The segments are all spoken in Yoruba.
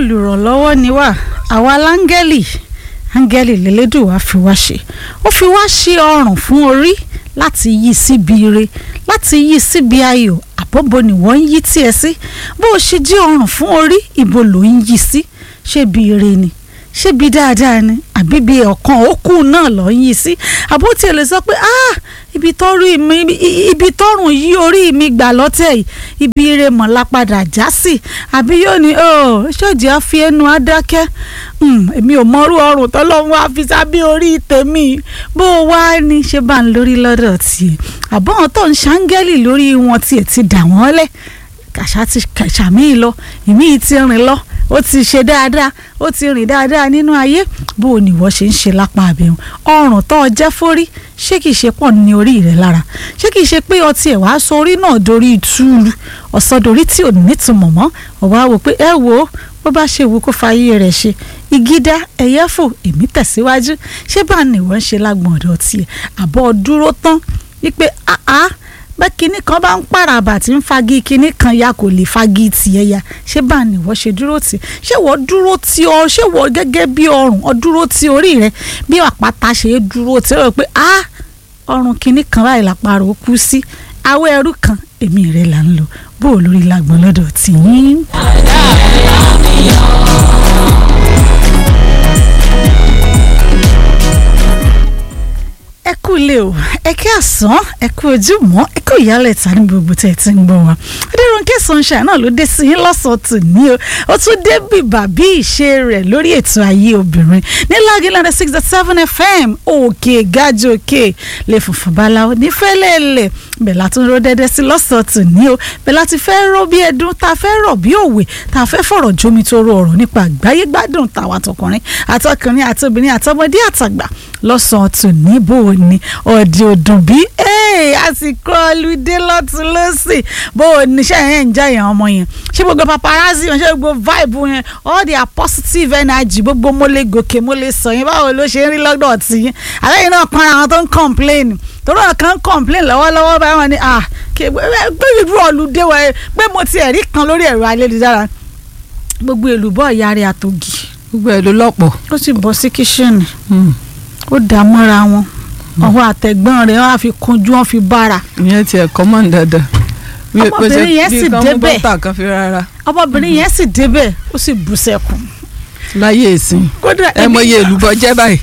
olùrànlọ́wọ́ ni wá àwa láńgẹ́lì áńgẹ́lì lélẹ́dùn wá fi wá ṣe ó fi wá ṣe ọrùn fún orí láti yí síbi ire láti yí síbi ayọ̀ àbọ̀bọ̀ ni wọ́n ń yí tiẹ̀ sí bó o ṣe jí ọrùn fún orí ibo ló ń yí sí ṣé bí ire ni ṣé bí dáadáa ni àbí bí ọ̀kan òkú náà lọ ń yí sí àbó tiẹ̀ lè sọ pé ah ibi tọ́rùn mi ibi tọ́rùn yí orí mi gbà lọ́tẹ̀ yìí ibi ire mọ̀ la padà já sí àbí yóò ní oh ṣọ́ọ̀jì á fi ẹnu adákẹ́ èmi ò mọrú ọrùn tọ́lọ́run wá fi sábẹ́ orí tèmi bó o wá ní ṣe bá ń lórí lọ́dọ̀ tiẹ̀ àbọ̀n tó ń ṣáńgẹ́lì lórí wọn tiẹ̀ ti dà wọ́n lẹ̀ kàṣà ti kàṣà míì lọ ìmíì ti rìn lọ ó ti ṣe dáadáa ó ti rìn dáadáa nínú ayé bó o nìwọ ṣe ń ṣe lápá àbẹ̀wò ọrùn tó o jẹ́ fórí ṣé kìí ṣe pọ̀ ní orí rẹ̀ lára ṣé kìí ṣe pé ọtí ẹ̀ wá sọ orí náà dorí ìtúlu ọ̀sọ́dorí tí ò ní nítumọ̀ mọ́ ọ̀wá wò pé ẹ wò ó bó bá ṣe wù kó fàyè rẹ̀ ṣe ìgídá ẹ̀yẹ́fò èmi tẹ̀síwájú ṣé bá nìwọ ń ṣe lágbọ̀n ọ̀dọ̀ tiẹ̀ àbọ̀ dúró tán wípé àá bẹ́ẹ̀ kinní kan bá ń pàràbà tí ń fagi kinní kan ya kò lè fagi tiẹ̀ ya ṣé bá ní wọ́n ṣe dúró tì ṣé wọ́n dúró tí ọ ṣé wọ́n gẹ́gẹ́ bí ọrùn ọ dúró tí orí rẹ bí àpáta ṣe é dúró tí ó rẹ pé ah ọrùn kinní kan báyìí làpárò kú sí awẹ́ ẹrú kan èmi rẹ̀ là ń lò bó o lórí lágbọ̀n lọ́dọ̀ tì yín. ẹ kú ilé o ẹ kí àsán ẹ kú ojúmọ́ ẹ kú ìyálẹ̀ ta ní gbogbo tẹ̀ tí ń gbọ́ wa adéròǹkẹ́ sunshine náà ló dé sí yín lọ́sàn-án tò ní o ó tún dé bìbà bí ìṣe rẹ̀ lórí ètò ayé obìnrin ní lágìlànà six dot seven fm òkè gájò òkè lè funfun báláwo nífẹ̀lẹ́lẹ̀ bẹ́ẹ̀ látún ró dẹ́dẹ́ sí lọ́sàn-án tò ní o bẹ́ẹ̀ láti fẹ́ ró bí ẹdun tá a fẹ́ rọ̀ bí òwe tá a fẹ́ fọ̀rọ̀ jómi tó ro ọ̀rọ̀ nípa àgbáyé gbádùn tàwa tọkùnrin àtọkùnrin àtobìnrin àtọmọdé àtàgbà lọ́sàn-án tò ní bò ó ní ọ̀dì òdùn bí àsìkò ọlùdé lọ́tún lọ́sì bó o níṣẹ́ yẹn ń jẹ́ yẹn ọmọ yẹn ṣé gbogbo paparazzi wọn ṣé gbogbo vibe yẹn all their positive energy gbogbo mo lè gòkè mo lè sọ yẹn báwo ló ṣe ń rí lọ́dọ̀ tí yín àlẹ́yìn náà kan àwọn tó ń complain torí àwọn kan ń complain lọ́wọ́lọ́wọ́ báyìí wọn ni ah pé irú ọlùdé wa pé mo ti ẹ̀rí kan lórí ẹ̀rọ ayélujára gbogbo èlùbọ́ ìyá rẹ̀ àtògì gbogbo ẹ̀ ló lọ́pọ̀. ó sì bọ́ sí kíṣìnì ó dà mọ́ra wọn ọwọ́ àtẹ̀gbọ́n rẹ̀ wọ́n á fi kunjú wọ́n fi bára. ìyẹn tiẹ̀ kọ́mọ̀ dáadáa. ọmọbìnrin yẹn sì débẹ̀ bí kan kan fi rárá. ọmọbìnrin yẹn sì débẹ̀ ó sì bú sẹ́kùn. láyé ìsìn ẹ mọ iye èlùbọ́ jẹ́ báyìí.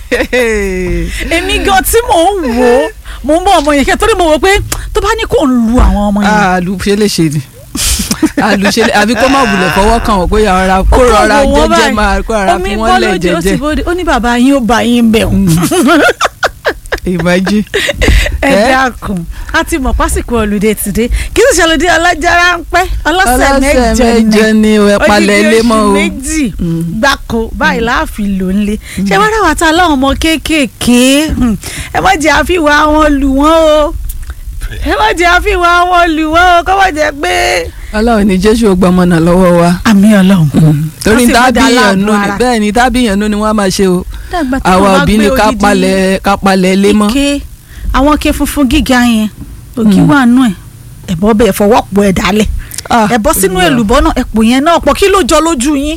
èmi gan tí mò ń wò ó mò ń bọ̀ ọmọ yẹn kẹ́ torí mo wò pé tó bá ní kó ń lu àwọn ọmọ yẹn. àlùfẹ́ lè ṣe ni àlùṣe àbí kó má wulẹ̀ fọwọ́ kàn wọ́n kó yàrá kó rọra jẹ́jẹ́ máa kó rọra fi wọ́n lẹ̀ jẹ́jẹ́. ó ní bàbá yín ó bá yín bẹ̀ wọ́n ìmájí. ẹ dákun a ti mọ̀ pásìkò olùdé tìde kí ló ṣe olùdé ọlọ́jàrá ń pẹ́ ọlọ́sẹ̀ mẹ́jọ ni ẹ palẹ̀ ilé mọ́ o odidi oṣù méjì gbáko báyìí láàfin ló ń lé ṣé wọ́n ráwà tá láwọn ọmọ kéékèèké ẹ má jẹ́ àfihàn wọn lù wọ́n o ẹ má jẹ́ àfihàn wọn lù wọ́n o kọ́ má jẹ́ pé. ọlọ́run ní jésù ó gbọmọ náà lọ́wọ́ wa. àmì ọlọ́run. torí tábìyàn nù ni bẹ́ẹ̀ ni tábìyàn nù ni wọ́n á máa ṣe o àwa òbí ni ká palẹ̀ ká palẹ̀ lé mọ́. ike àwọn ike funfun gíga yẹn ògì wà nù ẹ̀ ẹ̀bọ́ bẹ́ẹ̀ fọwọ́ pọ̀ ẹ̀ dálẹ̀ ẹ̀ bọ́ sínú èlùbọ́ náà ẹ̀pọ̀ yẹn náà pọ̀ kí ló jọ lójú yín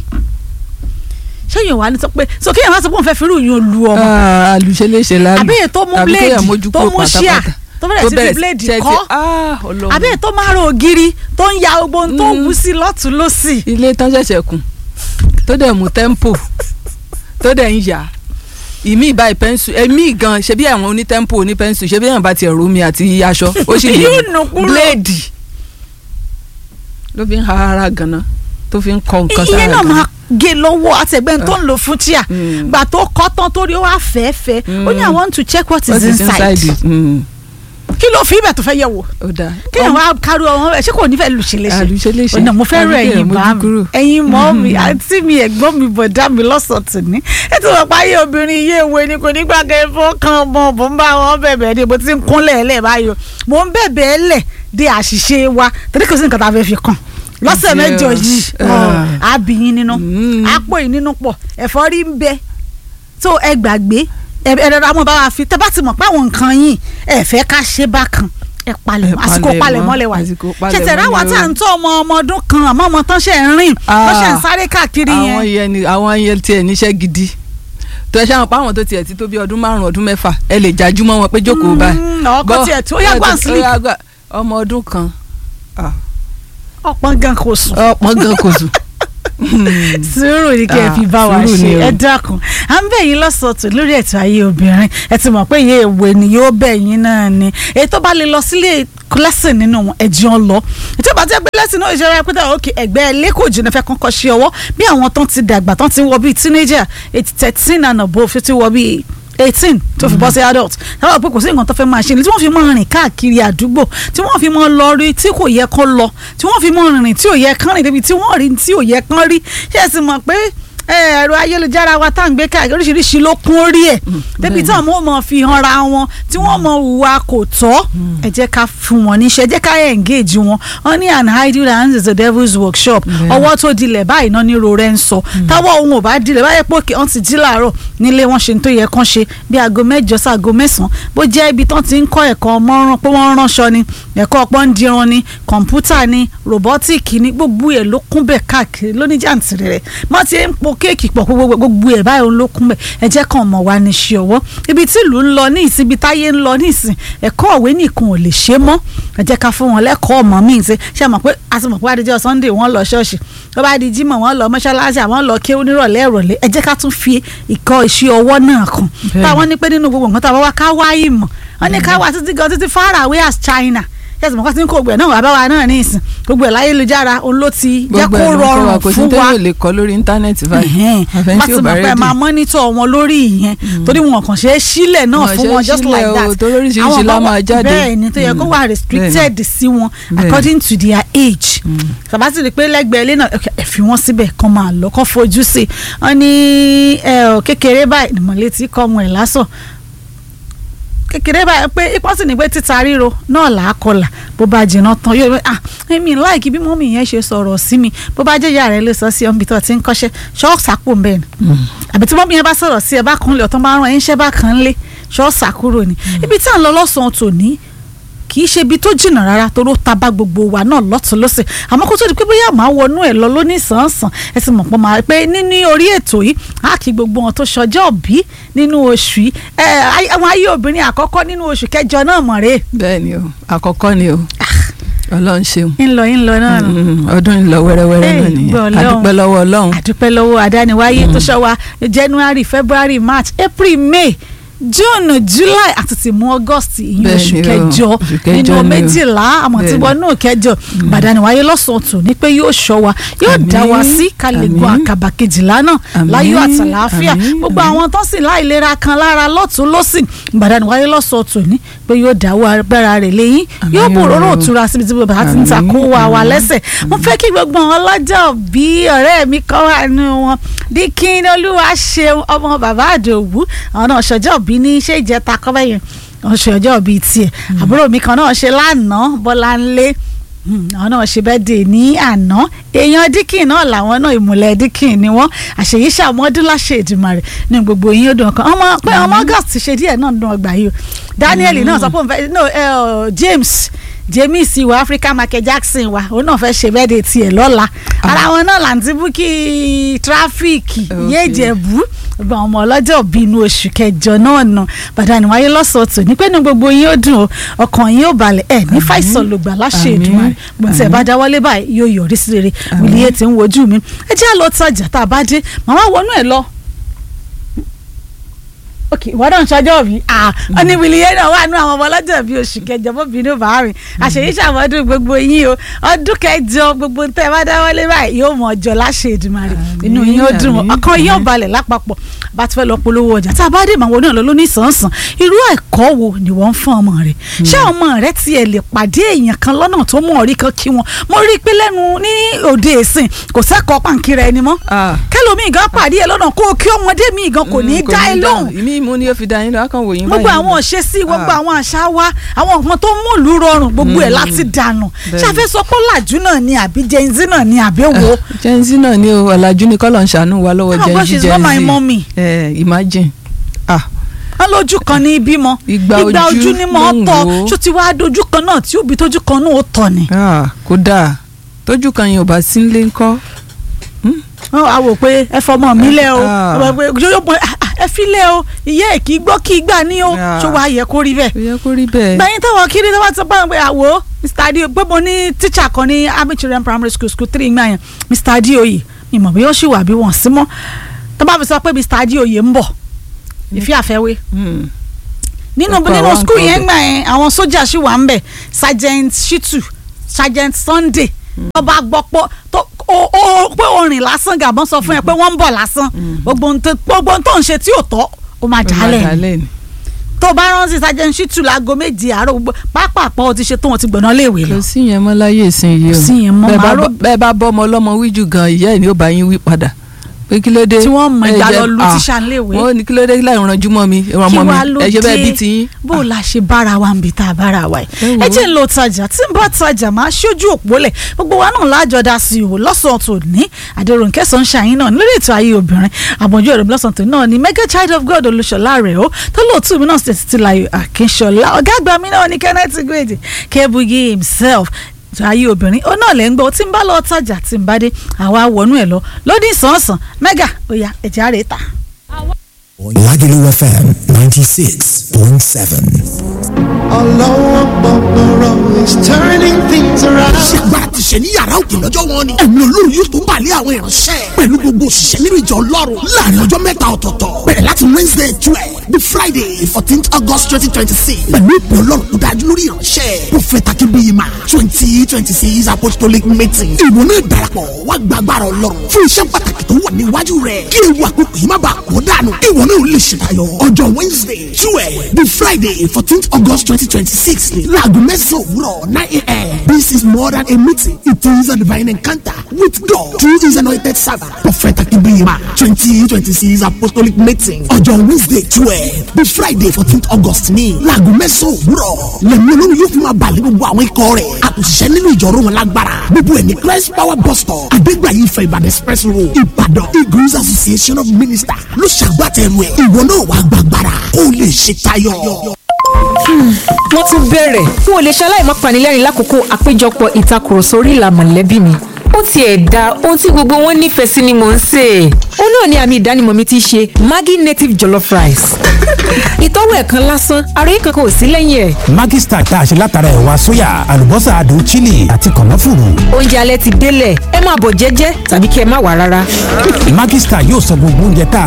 sẹ́yìn wà ní sọ pé so kéèyàn wá sọ pé òun fẹ́ fi irú yín lu ọmọ. àlùṣe lè ṣe lálù àbẹ́yẹ tó mú bíléèdì tó mú ṣíà tó bẹ̀rẹ̀ sí fi bíléèdì kọ́ àbẹ́yẹ tó máa ro ògiri tó ń ya gbogbo ohun tó wù sí lọ́tún lọ́sì. ilé tán ṣẹ̀ṣẹ̀ kùn tó dẹ̀ mú tẹ́ḿpò tó dẹ̀ ń yà ìmí ìbá ìpẹ́nsù ẹ̀mí gan ṣe bí àwọn onítẹ́ḿpò onípẹ́nsù ṣe bí àwọn bá tiẹ̀ rómi àti aṣọ ó sì lè bíléèdì ló fi ń ha ara ganan tó fi ń kọ nǹkan sára ìyẹn náà ganan. máa gé lọ́wọ́ àtẹ̀gbẹ́ tó ń lò fún tíà gbà tó kọ́ tán tó rí ó wá fẹ́ẹ́fẹ́ ó ní i want to check what is What is inside inside? Mm. kí ló fi ibẹ̀ tó fẹ́ yẹ̀ wò ó dáa kí ni wàá kárí ọmọ rẹ ṣé kò ní fẹ́ lù ṣe léṣe àlùṣe lè ṣe ọ̀nà mo fẹ́ rọ àbí ẹ̀yin kéèyàn bá mójú mi kúrò. ẹ̀yin mọ́ mi àǹtí mi ẹ̀gbọ́n mi bọ̀dá mi lọ́sọ̀tún ní ètò ọ̀pá ayé obìnrin iye ìwé ni kò ní gbàgbé fọ́kàn ọmọ bò ń bá wọn bẹ̀bẹ̀ ni mo ti ń kúnlẹ̀ ẹ̀lẹ̀ báyìí o mo ń bẹ̀bẹ̀ ẹ̀lẹ̀ de àṣìṣe wa torí kò sí nǹkan tá a fẹ́ fi kàn lọ́sẹ̀ Yes. mẹ́jọ yìí Ah. àbíyín nínú Mm. àpò yìí nínú pọ̀ ẹ̀fọ́rí ń bẹ tó ẹ gbàgbé ẹ ẹ rọra mọ́ bá wa fi tẹ́ bá ti mọ̀ pé àwọn nǹkan yìí ẹ fẹ́ ká ṣe bákan ẹ palẹ̀mọ́ Ẹ àsìkò palẹ̀mọ́, palẹ̀mọ́ lẹ wà àsìkò palẹ̀mọ́ ṣètẹ̀rẹ́ ni àwa o. tá à ń tọ́ ọmọ ọmọ ọdún kan àmọ́ ọmọ tán ṣe ń rìn Ah. wọ́n ṣe ń sáré káàkiri àwọn yẹn yẹn ni àwọn yẹn tiẹ̀ níṣẹ́ gidi tó ẹ ṣáà pa àwọn tó tiẹ̀ ti tó bí ọdún márùn ọdún mẹ́fà ẹ lè jájú mọ́ wọn pé jókòó báyìí. Mm, ọkọ Bọ́- tiẹ̀ tó yá ẹ gbà tó- sleep ó yá gbà- ọmọ ọdún kan ah, ọ̀pọ̀ gan kò sùn ọpọ́n gan kò sùn. sùúrù ni kí ẹ Ah, fi bá wa sùúrù ṣe ni o. ẹ dákun à ń bẹ̀ yín lọ́sọ̀tún lórí ètò ayé obìnrin ẹ ti mọ̀ pé iye ìwé ni yóò bẹ̀ yín náà ni èyí tó bá lè lọ sílé lẹ́sìn nínú wọn ẹ̀jẹ̀ ń lọ ètò ìbá tẹ́ pé lẹ́sìn náà ìṣẹ́ra pété òkè ẹgbẹ́ lẹ́kọ̀ọ́ jìnnà fẹ́ kọ́kọ́ ṣe ọwọ́ bí àwọn tán ti dàgbà tán ti wọ bíi teenager eight thirteen and above tó ti wọ bíi eighteen tó fi bọ́ sí adult táwọn pé kò sí nǹkan tó fẹ́ máa ṣe ni tí wọ́n fi máa rìn káàkiri àdúgbò tí wọ́n fi máa lọ rí tí kò yẹ kán lọ tí wọ́n fi máa rìnrìn tí ò yẹ kán rìn débi tí wọ́n rí tí ò yẹ kán rí ṣé ẹ sì mọ̀ pé ẹ, ẹ̀rọ ayélujára wa tá à ń gbé káàkiri oríṣiríṣi ló kún orí ẹ̀ débi tí àwọn ọmọ fi hàn ra wọn tí wọ́n mọ hùwà kò tọ́ ẹ jẹ́ ká fún wọn níṣẹ́ ẹ jẹ́ ká engage wọn wọ́n ní an idle hands is the devil's workshop Bẹ́ẹ̀. ọwọ́ tó dilẹ̀ báyìí náà ní rorẹ́ ń sọ táwọ́ ohun ò bá dilẹ̀ báyẹ̀ pé wọ́n ti jí làárọ̀ nílé wọn ṣe ní tó yẹ kán ṣe bí aago mẹ́jọ sí aago mẹ́sàn-án bó jẹ́ ibi tán ti ń kọ́ ẹ̀kọ́ mọ́rán pé wọ́n ránṣọ ni ẹ̀kọ́ ọpọ́n dirun ni kọ̀ǹpútà ni ròbọ́tìkì ni gbogbo ẹ̀ ló kún bẹ̀ káàkiri lóní jàǹtìrì rẹ̀ wọ́n ti ń po kéèkì pọ̀ gbogbo gbogbo ẹ̀ báyìí ló kún bẹ̀ ẹ jẹ́ kàn mọ̀ wá ní ṣe ọwọ́ ibi tí ìlú ń lọ ní ìsìn ibi táyé ń lọ ní ìsìn ẹ̀kọ́ òwe nìkan ò lè ṣe mọ́ ẹ jẹ́ ká fún wọn lẹ́kọ̀ọ́ ọmọ míì ṣe ṣe mọ̀ pé a ti mọ̀ pé adijọ́ Sunday wọ́n lọ ṣọ́ọ̀ṣì tó bá di Jímọ̀ wọ́n lọ mọ́ṣáláṣí àwọn lọ kéwú nírọ̀lẹ́ ìrọ̀lẹ́ ẹ jẹ́ ká tún fi ìkọ́ iṣẹ́ ọwọ́ náà kàn Bẹ́ẹ̀ni. táwọn ní pé nínú gbogbo nǹkan táwọn wá ká wá ìmọ̀ wọ́n ní ká wá títí gan títí far away as China yẹ́sì mọ̀ká tí ń kó gbẹ̀ náà wà bá wa náà ní ìsìn gbogbo ẹ̀ láyélujára òun ló ti jẹ́ gbogbo kó ẹ̀ ló ń kọ́ wa rọrùn kò sí fún wa téèyàn lè kọ́ lórí íńtánẹ́ẹ̀tì báyìí àfẹn wọ́n tí ti ò bá mọ̀ pé rẹ́dì. máa mọ́nítọ̀ wọn lórí ìyẹn torí wọn kàn ṣe é sílẹ̀ náà Wọn fún ṣe é wọn just sílẹ̀ like o, that torí oríṣiríṣi Àwọn la kan wà- máa jáde. bẹ́ẹ̀ ni tó yẹ kó Mm. wà restricted sí wọn Bẹ́ẹ̀ni. according to their age bàbá sì rí i pé lẹ́gbẹ̀ẹ́ ilé náà ẹ fi wọ́n síbẹ̀ kán máa lọ kán fojú sí i wọ́n ní ẹ, ọ̀, kékeré báyìí nìmọ̀létí kọ́ ọmọ ẹ̀ lásán kékeré báyìí pé ipò sì ní pé títa ríro náà là á kọlà bó bá jìnnà tán yóò rí ah èmi láìkí bí mọ́mì yẹn ṣe sọ̀rọ̀ sí mi bó bá jẹ́ ìyá rẹ̀ lè sọ sí ọ́nbi tó ti ń kọ́ṣẹ́ ṣọ́ọ̀ṣì àpò ń bẹ̀ ni àbí tí mọ́mì yẹn bá sọ̀rọ̀ sí ẹ bá kan lè ọ̀tán bá rán ẹ̀ ń ṣẹ́ bá kan lé ṣọ́ọ̀ṣì àkúrò ni ibi tí à ń lọ lọ́sàn-án tòní kì í ṣe ibi tó jìnnà rárá toró ta bá gbogbo wa náà lọ́tún lọ́sẹ̀ àmọ́ kó tó di pé bóyá màá wọnú ẹ̀ lọ lóní sàn-án ẹ sì mọ̀ pé màá pé níní orí ètò yìí á kí gbogbo wọn tó ṣọjọ́ bí nínú oṣù yìí ẹ ay- àwọn ayé obìnrin àkọ́kọ́ nínú oṣù kẹjọ náà mọ̀ rè bẹ́ẹ̀ ni o àkọ́kọ́ ni o ọlọ́run ṣeun ńlọ ńlọ náà nù. Mm, ọdún ń lọ wẹ́rẹ́wẹ́rẹ́ Hey, náà nìyẹn gbọ́ Ọlọ́run. adúpẹ́ lọ́wọ́ ọlọ́run àdúpẹ́ lọ́wọ́ àdániwáyé tó ṣọ́ wa January February March April May June July àti ti mú August ìyún Bẹ́ẹ̀ oṣù ni o, kẹjọ oṣù kẹjọ nínú ni o. méjìlá àmọ́ tí Bẹ́ẹ̀ ni. wọ́n náà kẹjọ bàdániwáyé lọ́sàn-án tò ní pé yóò ṣọ́ wa yóò Àmín, dá wa sí ká lè gun àmín. àkàbà kejìlá náà Àmín, láyọ̀ àtàlàáfíà àmín, gbogbo àmín. àwọn tó sì láìlera kan lára lọ́tún lọ́sìn bàdániwáyé lọ́sàn-án tò ní pé yóò dá wa agbára rẹ̀ lẹ́yìn Àmín yóò o. bòróró òtura síbi tí bàbá ti ń ta Àmín, kó wa wa àmín. lẹ́sẹ̀ mo fẹ́ kí gbogbo àwọn ọlọ́jọ́ bí ọ̀rẹ́ mi kọ́ wà nù wọn díkín olúwa ṣeun ọmọ bàbá àdòwú àwọn náà ṣọjọ́ bí ní ṣé ìjẹta kọ́ bẹ́yẹn wọ́n ṣe ọjọ́ bíi tiẹ̀ àbúrò mi kan náà ṣe lánàá bọ́láńlé Hmm, àwọn náà ṣe bẹ́ẹ̀ dè ní àná èèyàn díkìn náà làwọn náà ìmùlẹ̀ díkìn ni wọ́n àṣeyí ṣàmọ́dún láṣẹ Èdùmàrè ní gbogbo yín ó dùn ọkàn ọmọ pé ọmọ August ṣe díẹ̀ náà dùn ọgbà yìí o Daniel náà sọ pé òun fẹ́ no ẹ, ọ, James James wa Africa Michael Jackson wa òun náà fẹ́ ṣe bẹ́ẹ̀ dè tiẹ̀ lọ́la ara wọn náà làǹtí búkì tráfíìkì Okay. yéèjẹ̀bú gbogbo àwọn ọmọ ọlọ́jọ́ bíi inú oṣù kẹjọ náà nà bàdánù wáyé lọ́sọ̀ọ̀tò ní pé ní gbogbo yín ó dùn o ọkàn yín ó balẹ̀ ẹ̀ ní fàìsàn lògbà láṣẹ Àmín. Èdùmàrè gbọ̀n tí ẹ bá dáwọ́lé báyìí yóò yọrí sí rere wìlíyé tí ń wojú mi ẹ jẹ́ àlọ́ tọ́jà tá a bá dé màmá wọnú ẹ̀ lọ. ok ìwọ náà ń ṣọjọ́ bí ah ọ ní wìlíyé náà wà nú àwọn ọmọ ọlọ́jọ́ bíi oṣù kẹjọ mọ́bìnrin bá rìn àṣeyí ṣàmọ́dún gbogbo yín o ọdún kẹjọ gbogbo tẹ́ ẹ bá dáwọ́lé báyìí yóò mọ̀ ọjọ́ láṣẹ Èdùmàrè inú yín ó dùn àmín, ọkàn yín ó àmín. balẹ̀ lápapọ̀ bá ti fẹ́ lọ polówó ọjà tá a bá dé màwọn oníyàn lọ lóní sàn-án irú ẹ̀kọ́ wo ni wọ́n ń fún ọmọ rẹ̀ ṣé ọmọ rẹ̀ tiẹ̀ lè pàdé èèyàn kan lọ́nà tó mọ̀ rí kan kí wọn mo rí i pé lẹ́nu ní òde ìsìn kò sẹ́kọ̀ọ́ pàǹkìrà ẹni mọ́ Ah. kẹlòmíì gan pàdé ẹ lọ́nà kó o kí ọmọdé mi gan kò ní í Mm, dá ẹ lóhùn ìmí ìmú ni ó fi dá yín lọ akàn wò yín gbogbo báyìí. àwọn òṣèṣì gbogbo Ah. àwọn àṣà wa àwọn nǹkan tó mú ìlú rọrùn gbogbo ẹ̀ láti dànù Bẹ́ẹ̀ni. ṣàfẹ́ sọ pé làjú náà ni àbí Gen Z náà ni àbí wo. Gen Z náà ni o ọ̀làjú ni kọ́lọ̀ ń ṣàánú wa lọ́wọ́ Oh, Gen God, Z she's Gen not my Z mommy. Eh, imagine ah wọn lójú kan ní bímọ Ìgbà ojú ojú ni mo ló ń tọ wò ó. ṣó ti wá dojú kan náà tí òbí tójú kan náà ó tọ ni. Ah, kódà tójú kan yẹn ò bá sí nílé ńkọ́ wọn á wò pé ẹ fọmọ mi lẹ o Ah. Wọ́n wá pé, "Yóò pé, ah, ah, ẹ fi lẹ o ìyá ẹ kì í gbọ́ kì í gbà ní o Ah. ṣó wàá yẹ kó rí bẹ́ẹ̀. ó yẹ kó rí bẹ́ẹ̀. gbẹ̀yìn táwọn kiri tó bá ti bá wọn pé àwò mr adio pé mo ní tíṣà kan ní army children primary school school three gbà yẹn mr adioye mi mọ̀ bí ó ṣì wà bí wọ́n sí mọ́ tó bá fi sọ pé mr adioye ń bọ̀ ìfẹ́ àfẹ́wé Hmm. nínú Ọkọ̀ nínú àwọn school nǹkan yẹn ọbẹ̀. gbà yẹn àwọn sójà ṣì wà ń bẹ̀ sergeant shitu sergeant sunday tó bá gbọ́ pọ́ tó o o pé orin lásán gàbọ́n sọ fún ẹ pé wọ́n ń bọ̀ lásán gbogbo ohun tó- gbogbo ohun tó ń ṣe tí ò tọ́ ó máa Ó máa jálẹ̀ ni dálẹ̀ ni. tó bá rántí sergeant shitu láago méjì àárọ̀ gbogbo pápápá ó ti ṣe tó wọn ti gbọ̀nà léèwé lọ kò sí yẹn mọ́ láyé ìsinyìí o Kò sí yẹn mọ́, Bẹ́ẹ̀ bá màá rò- bọ́- bẹ́ẹ̀ bá bọ́ ọmọ ọlọ́mọ wíjù gan ìyá ẹ̀ ni ó bá yín wí padà pé kí ló dé tí wọ́n mọ̀ ẹ ìdá jẹ́- lọ lu ah, tíṣà léèwé wọ́n ní kí ló dé láì ranjú mọ́ mi ìran kí ọmọ wàá mi ló ẹ ṣe bẹ́ẹ̀ bí dé tiyín. bó la ṣe bára wa ń bi tá a bára wa Ẹ yìí wò ẹ ó. jẹ́ ń lo tajà tí n bá tajà máa ṣojú òpó lẹ̀ gbogbo wa náà lájọ dá sí i wò lọ́sàn-án tó ní àdèròǹkẹ́ sunshine náà lórí ètò ayé obìnrin àbọ̀jú ẹ̀rọ lọ́sàn-án tó náà ní mega child of god olùṣọ́lá rẹ̀ ó tó lóòtú mi náà sì ti láyò àkínṣọ́lá ọ̀gá àgbà mi náà ní kenneth gbèdé kebugi himself ètò ayé obìnrin ó náà lẹ́ ń gbọ́ tí n bá lọ tajà tí n bá dé àwa wọnú ẹ̀ lọ lódì sàn-sàn mega ó yá ẹ̀jẹ̀ àrè ta. Lagelu FM 96.7. Ọlọ́wọ́ gbọ̀ngbọ̀rọ̀ is turning things around. ṣègbà ti ṣe ní yàrá òkè lọ́jọ́ wọn ni. ẹ̀mí olórí yóò tó balẹ̀ àwọn ìránṣẹ́. pẹ̀lú gbogbo òṣìṣẹ́ nínú ìjọ ọlọ́run láàrin ọjọ́ mẹ́ta ọ̀tọ̀ọ̀tọ̀. bẹ̀rẹ̀ láti wednesday twelve the friday fourteenth august twenty twenty six. pẹ̀lú ìpè ọlọ́run tó dájú lórí ìránṣẹ́. prophet akínbíyìmá twenty twenty six apostolic meeting. ìwọ náà darapọ̀ wá gbàgbára ọlọ́run fún iṣẹ́ pàtàkì tó wà níwájú rẹ̀. kí ewu àkókò yìí má bàa kó dànù. ìwọ náà ò lè ṣètayọ. ọjọ́ wednesday twelve the friday fourteenth august twenty twenty six ni láago mẹ́sàn-án òwúrọ̀ nine a.m. this is more than a meeting it is a divine encounter with God through his anointing servant prophet akínbíyìmá twenty twenty six apostolic meeting ọjọ́ wednesday twelve the friday fourteenth august ní láago mẹ́sàn-án òwúrọ̀ lẹ́nu olórí yóò fi máa balẹ̀ gbogbo àwọn ikọ̀ rẹ̀ àtúnṣiṣẹ́ nínú ìjọ̀rọ̀ wọn lágbára gbogbo ẹ̀ ní christ power bus stop adégbàyí ìfẹ́ ìbàdàn express road ìbàdàn eagles association of ministers ló ṣàgbàtẹ̀rù ẹ̀ ìwọ náà wàá gbàgbára kó o lè ṣe tayọ. wọ́n tún bẹ̀rẹ̀ n ò lè ṣaláì má panilẹ́rìn lákòókò àpéjọpọ̀ ìtakùrọ̀sọ orí ìlà mọ̀lẹ́bí mi ó tiẹ̀ da ohun tí gbogbo wọn nífẹ̀ẹ́ sí ni mò ń sè é ó náà ni àmì ìdánimọ̀ mi ti ṣe maggi native jollof rice ìtọ́wò ẹ̀kan lásán àròyé kankan ò sí lẹ́yìn ẹ̀ Maggi Star tá a ṣe látara ẹ̀wà sóyà, àlùbọ́sà adùn chili àti kànáfùrù. oúnjẹ alẹ́ ti délẹ̀ ẹ máa bọ̀ jẹ́jẹ́ tàbí kí ẹ má wà rárá. Maggi Star yóò sọ gbogbo oúnjẹ tá a